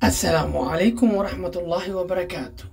assalaamu calaykum waraxmatullaahi wabarakaatu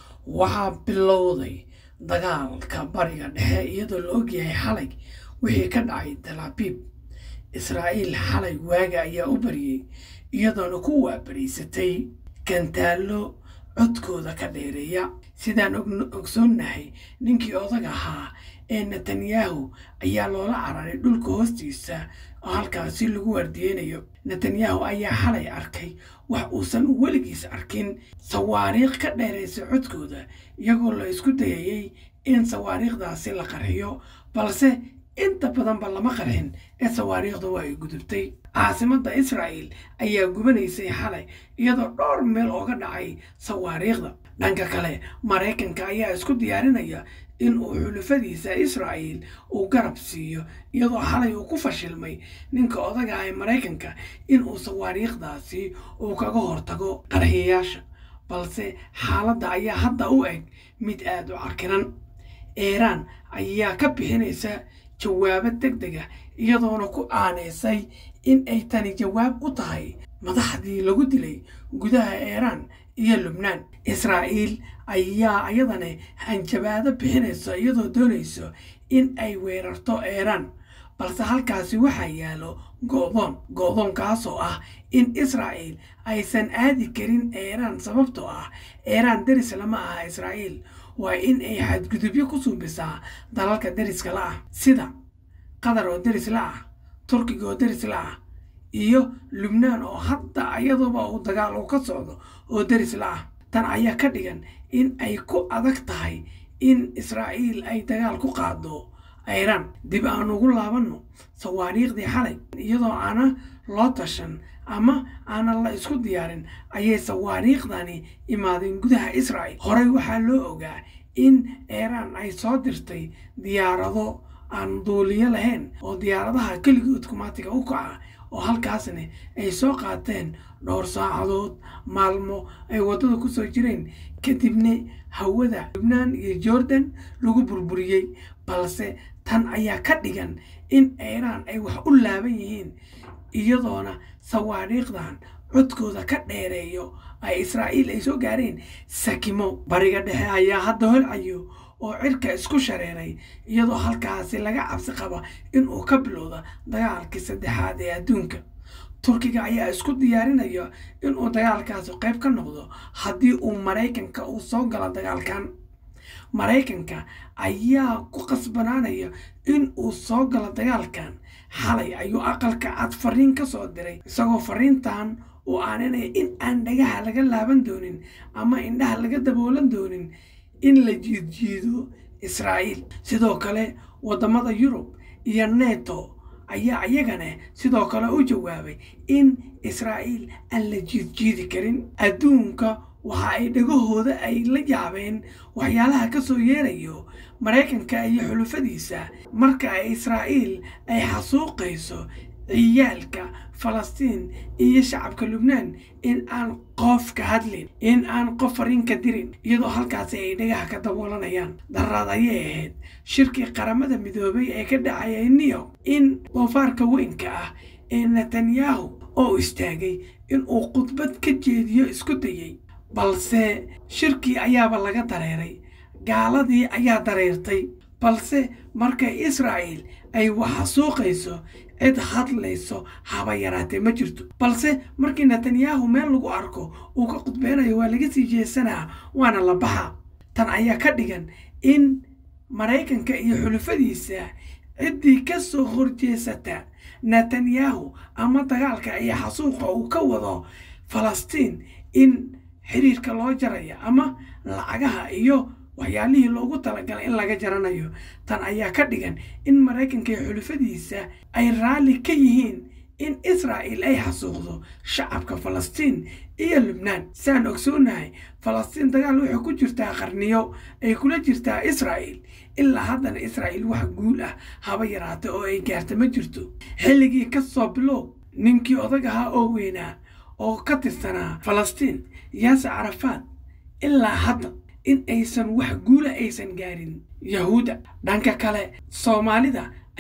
waxaa bilowday dagaalka bariga dhexe iyadoo la ogyahay xalay wixii ka dhacay talaabiib israa'iil xalay waaga ayaa u bariyey iyadoona ku waabariysatay gantaallo codkooda ka dheereeya sidaan ogsoonnahay ninkii odag ahaa ee netanyahu ayaa loola cararay dhulka hoostiisa oo halkaasi lagu waardiyeynayo netanyahu ayaa xalay arkay wax uusan weligiis arkin sawaariikh ka dheeraysa codkooda iyagoo la isku dayayey in sawaariikhdaasi la qarxiyo balse inta badanba lama qarxin ee sawaariikhda waa ay gudubtay caasimadda israa'il ayaa gubanaysay xalay iyadoo dhowr meel ooga dhacay sawaariikhda dhanka kale maraykanka ayaa isku diyaarinaya in uu xulufadiisa israa'iil uu garab siiyo iyadoo xalay uu ku fashilmay ninka odaga ah ee maraykanka in uu sawaariikhdaasi uu kaga hortago qarxiyayaasha balse xaaladda ayaa hadda u eg mid aada u carkiran iiraan ayaa ka bixinaysa jawaabo deg dega iyadoona ku aaneysay in ay tani jawaab u tahay madaxdii lagu dilay gudaha iiraan iyo lubnaan israa'iil ayaa iyadana hanjabaado bixinayso iyadoo doonayso in ay weerarto iiraan balse halkaasi waxaa yaalo go'doon go'doonkaasoo ah in israa'iil aysan aadi karin iiraan sababtoo ah iiraan deris lama aha israa'iil waa in ay xadgudubyo ku suubisaa dalalka deriska la ah sida qatar oo deris la ah turkiga oo deris la ah iyo lubnaan oo hadda iyaduba uu dagaal uu ka socdo oo deris la ah tan ayaa ka dhigan in ay ku adag tahay in israa'iil ay dagaal ku qaado iiraan dib aan ugu laabanno sawaariikhdii xalay iyadoo aana loo tashan ama aanan la isku diyaarin ayay sawaariikhdani imaadeen gudaha israa'iil horey waxaa loo ogaa in iiraan ay soo dirtay diyaarado aan duuliyo lahayn oo diyaaradaha keligood kumaatiga u kaca oo halkaasna ay soo qaateen dhowr saacadood maalmo ay waddada ku soo jireen kadibna hawada lubnaan iyo jordan lagu burburiyey balse tan ayaa ka dhigan in iiraan ay wax u laaban yihiin iyadoona sawaariikhdan codkooda ka dheereeyo ay israa'iil ay soo gaareen sakimo bariga dhexe ayaa hadda holcayo oo cirka isku shareeray iyadoo halkaasi laga cabsi qaba inuu ka bilowda dagaalkii saddexaad ee adduunka turkiga ayaa isku diyaarinaya inuu dagaalkaasi qayb ka noqdo haddii uu maraykanka uu soo galo dagaalkan maraykanka ayaa ku qasbanaanaya in uu soo galo dagaalkan xalay ayuu aqalka cad fariin ka soo diray isagoo fariintan uu aaninaya in aan dhagaha laga laaban doonin ama indhaha laga daboolan doonin in la jiidjiido israa'iil sidoo kale waddamada yurub iyo neto ayaa iyagana sidoo kale u jawaabay in israa'iil aan la jiidjiidi karin adduunka waxa ay dhagahooda ay la yaabeen waxyaalaha ka soo yeerayo maraykanka iyo xulufadiisa marka ay israa'iil ay xasuuqayso ciyaalka falastiin iyo shacabka lubnaan in aan qof ka hadlin in aan qof fariin ka dirin iyadoo halkaasi ay dhagaha ka daboolanayaan daraad ayay ahayd shirkii qaramada midoobay ee ka dhacaya new york in doofaarka weynka ah ee netanyahu oo istaagay in uu khudbad ka jeediyo isku dayey balse shirkii ayaaba laga dareeray gaaladii ayaa dareertay balse markay israa'iil ay waxasuuqayso cid hadlayso haba yaraatee ma jirto balse markii netanyahu meel lagu arko uu ka khudbeynayo waa laga sii jeesanaa waana la baxa tan ayaa ka dhigan in maraykanka iyo xulufadiisa ciddii ka soo horjeesata netanyahu ama dagaalka iyo xasuuqa uu ka wado falastiin in xiriirka loo jaraya ama lacagaha iyo waxyaalihii loogu talagalay in laga jaranayo tan ayaa ka dhigan in maraykanka iyo xulufadiisa ay raalli ka yihiin in israa'iil ay xasuuqdo shacabka falastiin iyo lubnaan saan ogsoonahay falastiin dagaal waxay ku jirtaa qarniyo ay kula jirtaa israa'iil ilaa haddana israa'iil wax guul ah haba yaraata oo ay gaarta ma jirto xilligii ka soo bilow ninkii odag ahaa oo weynaa oo ka tirsanaa falastiin yaase carafaad ilaa hadda in aysan wax guula aysan gaarin yahuudda dhanka kale soomaalida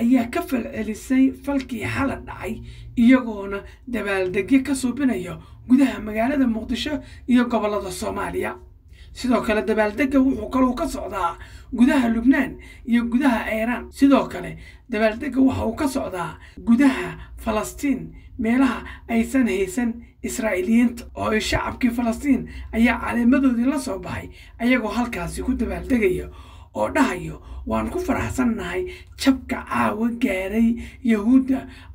ayaa ka falcelisay falkii xalad dhacay iyagoona dabaaldegyo ka suubinaya gudaha magaalada muqdisho iyo gobollada soomaaliya sidoo kale dabaaldegga wuxuu kaluu ka socdaa gudaha lubnaan iyo gudaha iiraan sidoo kale dabaaldegga waxa uu ka socdaa gudaha falastiin meelaha aysan haysan israa'iiliyiinta oo ay shacabkii falastiin ayaa caleemadoodii la soo baxay ayagoo halkaasi ku dabaaldegaya oo dhahayo waan ku faraxsannahay jabka caawa gaaray yahuudda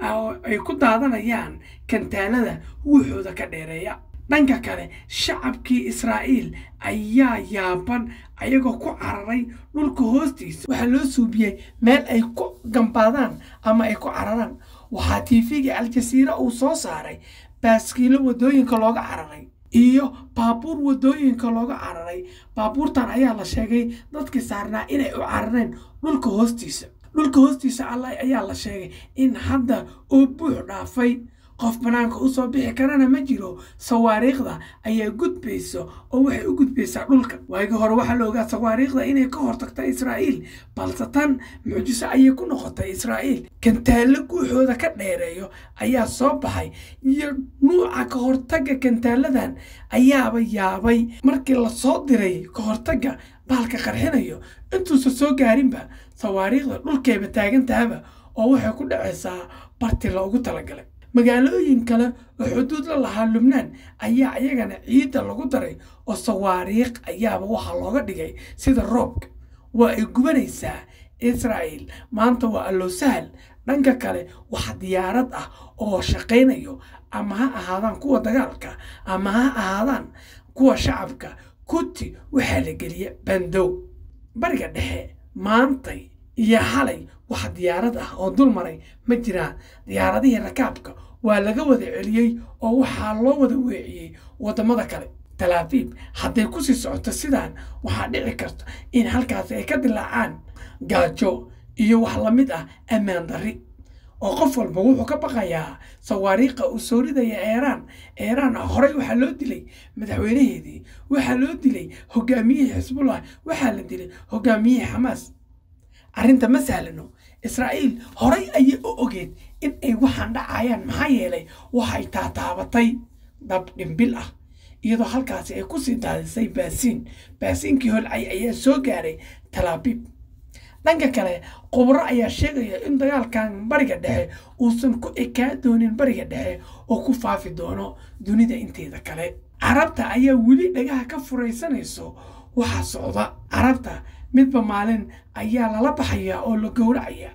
ay ku daadanayaan kantaalada wuxooda ka dheereeya dhanka kale shacabkii israa'iil ayaa yaaban ayagoo ku cararay dhulka hoostiisa waxaa loo suubiyey meel ay ku gambaadaan ama ay ku cararaan waxaa tiifiga aljasiira uu soo saaray baaskiilo waddooyinka looga cararay iyo baabuur waddooyinka looga cararay baabuurtan ayaa la sheegay dadkii saarnaa inay u carareen dhulka hoostiisa dhulka hoostiisa alla ayaa la sheegay in hadda uu buux dhaafay qof bannaanka u soo bixi karana ma jiro sawaariikhda ayaa gudbayso oo waxay u gudbaysaa dhulka waagii hore waxaa la ogaa sawaariikhda inay ka hortagta israa'iil balse tan mucjiso ayay ku noqotay israa'iil kantaallo guuxooda ka dheereeyo ayaa soo baxay iyo nuuca ka hortagga kantaaladan ayaaba yaabay markii la soo diray ka hortagga baalka qarxinayo intuusan soo gaarinba sawaariikhda dhulkayba taagantahaba oo waxay ku dhacaysaa barti loogu talagalay magaalooyin kale oo xuduud la lahaa lubnaan ayaa iyagana ciidda lagu daray oo sawaariikh ayaaba waxaa looga dhigay sida roobka waa ay gubanaysaa israa'iil maanta waa allow sahal dhanka kale wax diyaarad ah oo shaqaynayo ama ha ahaadaan kuwa dagaalka ama ha ahaadaan kuwa shacabka kuti waxaa la geliya bandow bariga dhexe maantay iyo xalay wax diyaarad ah oo dul maray ma jiraan diyaaradihii rakaabka waa laga wada celiyey oo waxaa loo wada weeciyey waddamada kale talaafiib hadday ku sii socoto sidaan waxaa dhici karta in halkaasi ay ka dilaacaan gaajo iyo wax la mid ah ammaan darri oo qof walba wuxuu ka baqayaa sawaariikha uu soo ridaya eeraan eeraan horey waxaa loo dilay madaxweynaheedii waxaa loo dilay hogaamiyihii xisbullah waxaa la dilay hogaamiyihii xamaas arrinta ma sahlano israa'iil horay ayay u ogeed in ay waxaan dhacayaan maxaa yeelay waxay taataabatay dab dhimbil ah iyadoo halkaasi ay ku sii daadisay baasiin baasiinkii holcay ayaa soo gaaray talaabiib dhanka kale khubro ayaa sheegaya in dagaalkan bariga dhexe uusan ku ekaa doonin bariga dhexe oo ku faafi doono dunida inteeda kale carabta ayaa weli dhagaha ka furaysanayso waxaa socda carabta midba maalin ayaa lala baxayaa oo la gowracaya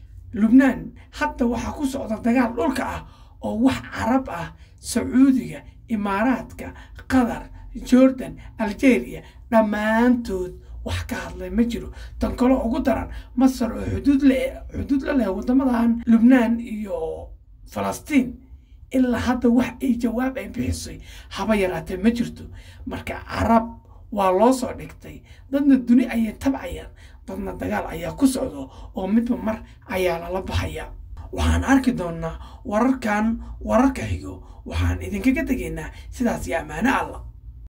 lubnaan hadda waxaa ku socda dagaal dhulka ah oo wax carab ah sacuudiga imaaraadka qatar jordan algeria dhammaantood wax ka hadlay ma jiro tan kaloo ugu daran masar oo xuduud le xuduud la leh waddamadan lubnaan iyo falastiin ilaa hadda wax ay jawaab ay bixisay haba yaraatee ma jirto marka carab waa loo soo dhigtay dadna duni ayay tabcayaan dadna dagaal ayaa ku socdo oo midba mar ayaa lala baxaya waxaan arki doonnaa wararkan wararka xigo waxaan idinkaga tegaynaa sidaas iyo ammaano allah